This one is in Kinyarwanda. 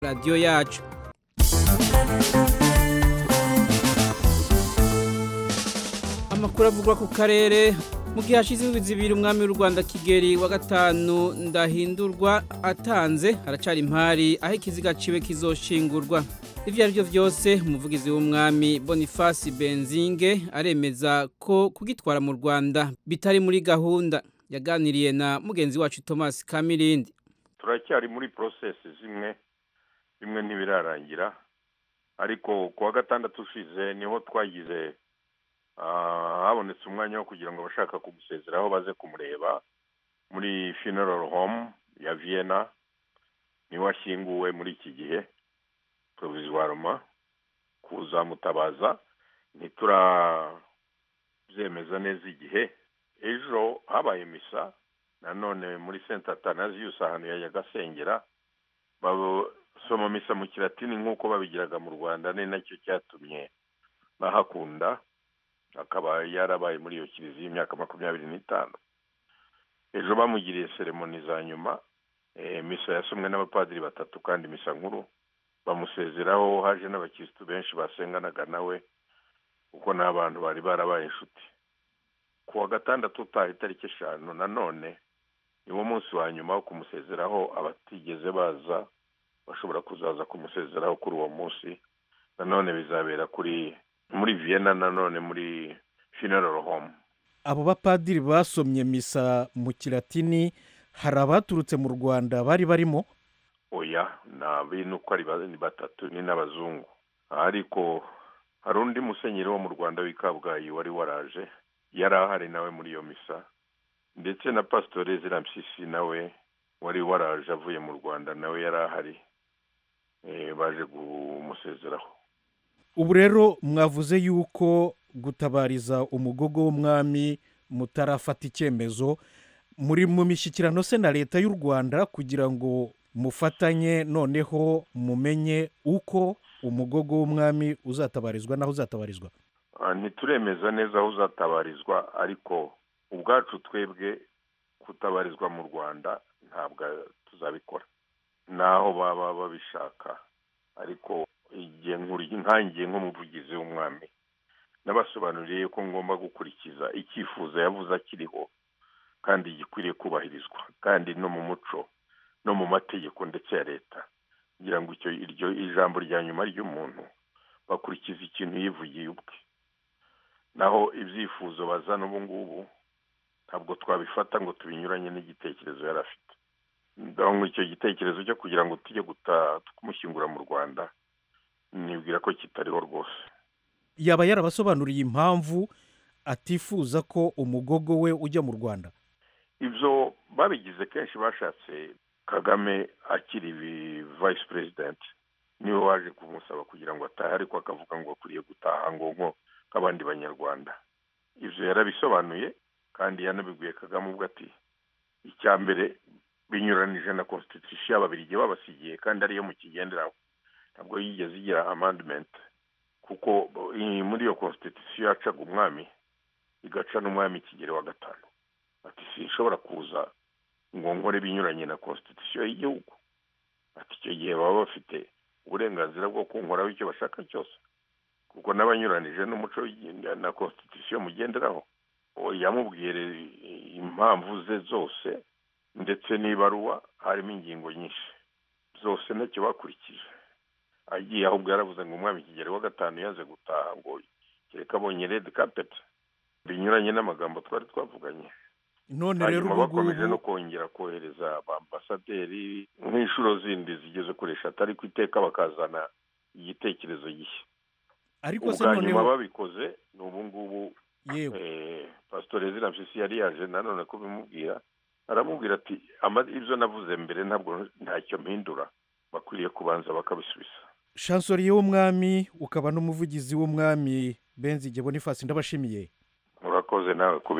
radiyo yacu amakuru avugwa ku karere mu gihe hashize ibizi bibiri umwami w'u rwanda kigeli wa gatanu ndahindurwa atanze haracyari impari aho ikiziga ciwe kizoshingurwa ibyo ari byo byose umuvugizi w'umwami bonifasi benzinge aremeza ko kugitwara mu rwanda bitari muri gahunda yaganiriye na mugenzi wacu thomas kamirindi turacyari muri porosesi zimwe bimwe ntibirarangira ariko ku wa gatandatu ushize niho twagize habonetse umwanya wo kugira ngo abashaka kumusezeraho baze kumureba muri funeral home ya vienna niho ashyinguwe muri iki gihe provisoirement kuzamutabaza ntiturabyemeza neza igihe ejo habaye misa nanone muri senta tanaziyusi ahantu yajyaga asengera basoma misa mu kiratini nk'uko babigiraga mu rwanda ni nacyo cyatumye bahakunda akaba yarabaye muri iyo kiliziya imyaka makumyabiri n'itanu ejo bamugiriye seremoni za nyuma misa yasomwe n'abapadiri batatu kandi misa nkuru bamusezeraho haje n'abakirisitu benshi basenganaga nawe kuko n'abantu bari barabaye inshuti ku wa gatandatu utaha itariki eshanu nanone niwo munsi wa nyuma wo kumusezeraho abatigeze baza bashobora kuzaza kumusezeraho kuri uwo munsi nanone bizabera kuri muri vienna nanone muri funeral home abo bapadiri basomye misa mu kiratini hari abaturutse mu rwanda bari barimo oya ni uko ari batatu ni n'abazungu ariko hari undi musenyeri wo mu rwanda w'i kabgayi wari waraje yari ahari nawe muri iyo misa ndetse na pasitori zirampyisi nawe wari waraje avuye mu rwanda nawe yari ahari baje kumusezeraho ubu rero mwavuze yuko gutabariza umugogo w'umwami mutarafata icyemezo muri mu mishyikirano se na leta y'u rwanda kugira ngo mufatanye noneho mumenye uko umugogo w'umwami uzatabarizwa n'aho uzatabarizwa ntituremeza neza aho uzatabarizwa ariko ubwacu twebwe kutabarizwa mu rwanda ntabwo tuzabikora naho baba babishaka ariko igihe nkangiye nk'umuvugizi w'umwami nabasobanuriye ko ngomba gukurikiza icyifuzo yavuze akiriho kandi gikwiriye kubahirizwa kandi no mu muco no mu mategeko ndetse ya leta kugira ngo iryo ijambo rya nyuma ry'umuntu bakurikiza ikintu yivugiye ubwe naho ibyifuzo bazana ubu ngubu ntabwo twabifata ngo tubinyuranye n'igitekerezo yari afite icyo gitekerezo cyo kugira ngo tujye kumushyingura mu rwanda nibwira ko kitariho rwose yaba yarabasobanuriye impamvu atifuza ko umugogo we ujya mu rwanda ibyo babigize kenshi bashatse kagame akiri vayisi perezidenti niwe waje kumusaba kugira ngo atahe ariko akavuga ngo akwiriye gutaha ngo nko nk'abandi banyarwanda ibyo yarabisobanuye kandi yanabibwiye kagame ubwo ati icya mbere binyuranije na konstitusiyo y'ababirigi babasigiye kandi ariyo mukigenderaho ntabwo yigeze igira amandimenti kuko muri iyo konstitusiyo yacaga umwami igaca n'umwami ikigero wa gatanu ati sinshobora kuza ngo nkore binyuranye na konstitusiyo y'igihugu ati icyo gihe baba bafite uburenganzira bwo kunkoraho icyo bashaka cyose kuko n'abanyuranije n'umuco na konstitusiyo mugenderaho yamubwiye impamvu ze zose ndetse n'ibaruwa harimo ingingo nyinshi zose ntacyo bakurikije agiye ahubwo yaravuze ngo umwami kigero wa gatanu yanze gutaha ngo kereka abonye redi kapeti binyuranye n'amagambo twari twavuganye none rero hanyuma ubu bakomeje no ngubu kongera kohereza ambasaderi nk'inshuro zindi zigeze kuri eshatu ariko iteka bakazana igitekerezo gishya ariko se ubwa nyuma noneho babikoze ni ubu ngubu yewe pasitori zirampyisi yari yaje nanone kubimubwira aramubwira ati "Ama- ibyo navuze mbere ntabwo ntacyo mpindura bakwiriye kubanza bakabisubiza shansoriye w'umwami ukaba n'umuvugizi w'umwami benzige bonifasi ndabashimiye murakoze nawe kubi